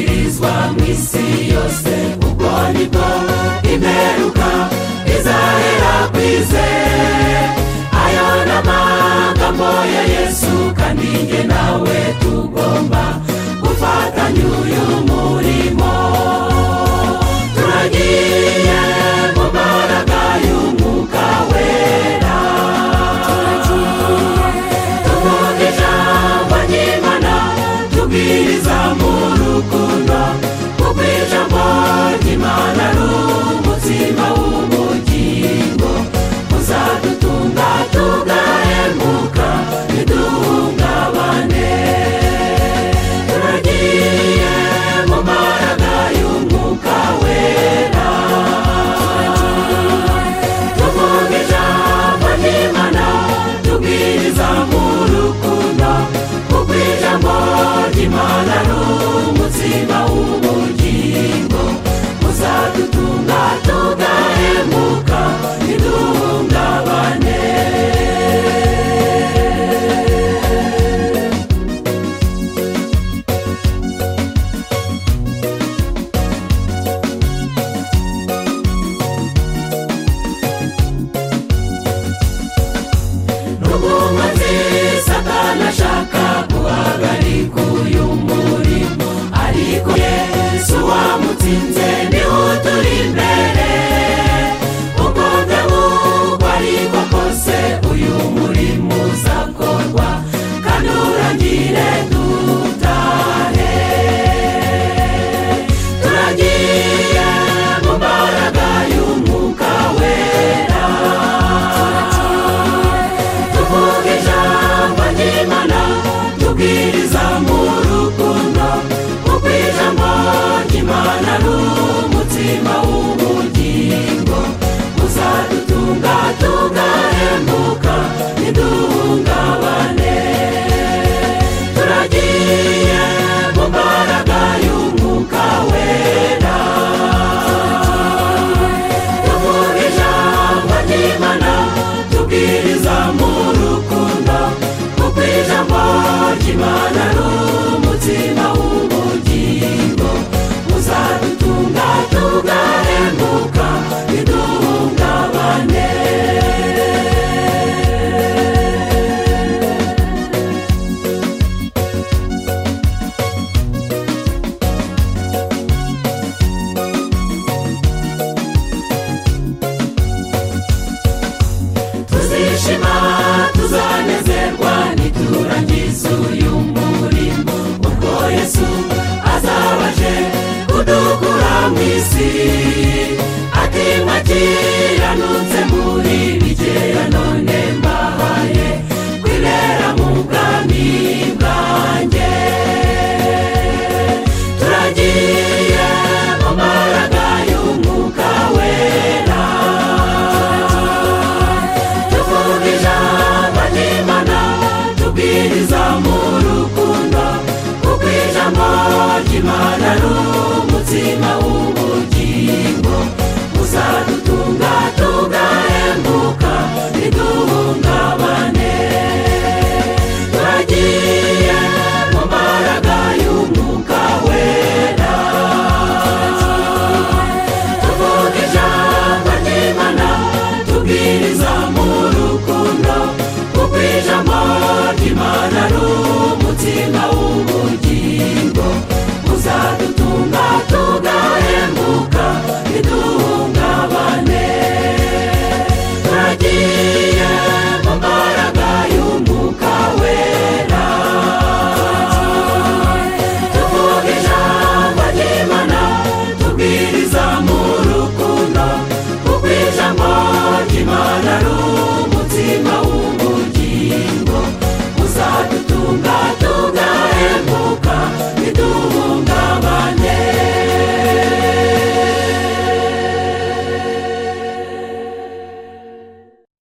mu isi yose kuko nibwo imperuka izahera ku izere ayo ni amagambo ya yesu kandi njye nawe tugomba gufatanya uyu murimo turagiye mu mbaraga y'umwuka wera tuvuga ijambo ry'imana tubwiriza mu rukundo kuko ijambo ry'imana ari umutsima w'ubugingo uzadutunga tugahemuka ntiduhungabane turagiye mu mbaraga y'umwuka wera tuvuga ijambo ry'imana tubwiriza mu rukundo kuko ijambo ry'imana ari umutsima w'ubugingo uzadutunga tugahemuka ntiduhungabane n'ubwonko nziza nashaka guhagarika uyu murimo ariko yesu wamutsinze niho turi imbere uko ntabwo ariko kose uyu murimo uzakorwa kandi urangire dutahe turagiye mu mbaraga y'umwuka wera tuvuge ijambo ry'imana tubwiriza mu rukundo kuko ijambo ry'imana ari umutsima w'ubugingo uzadutunga tugahemuka ntiduhungabane turagiye mu mbaraga y'umwuka wera tuvuge ijambo ry'imana tubwiriza mu rukundo kuko ijambo ry'imana ari umutsima w'ubugingo uzadutunga tugahemuka ntiduhungabane tuzishima tuzanezerwa niturangiza uyu murimo ubwo yesu azabaje kudukura mu isi